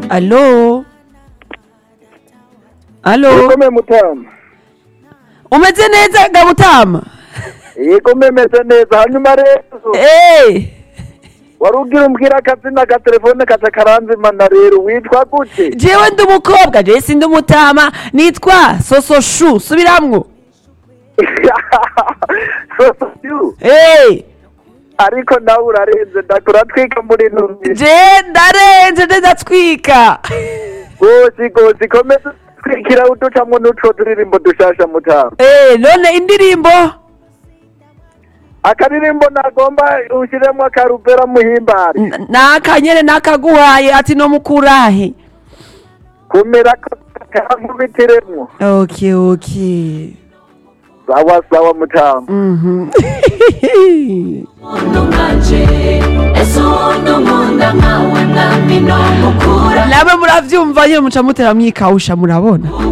alo alo Yego mutama. umeze neza gabutama Yego memeze neza hanyuma rero Eh, warugira umbwira akazina ka telefone kaca karanzimana rero witwa gute? jewe ndi umukobwa jewe sindi umutama nitwa sososhu subiramwo Sosoyu. Eh, Ariko nawe urarenze ndakura twika muri ntumbi. je ndarenze ndatwika Gozi gozi komeza twikira uducamwo n'utwo turirimbo dushasha mutama. Eh, none indirimbo Akaririmbo nagomba ushiremwo akarubera muhimbari. N- nakanyene nakaguhaye ati no mukurahe Kumera ko kamubitiremwo. okay okay Sawa sawa mutama. Mhm. umuntu nkanje ese ubundi unkunda nkawe mwami no mukura namwe muravyumva nyene muca mutera mwikawusha murabona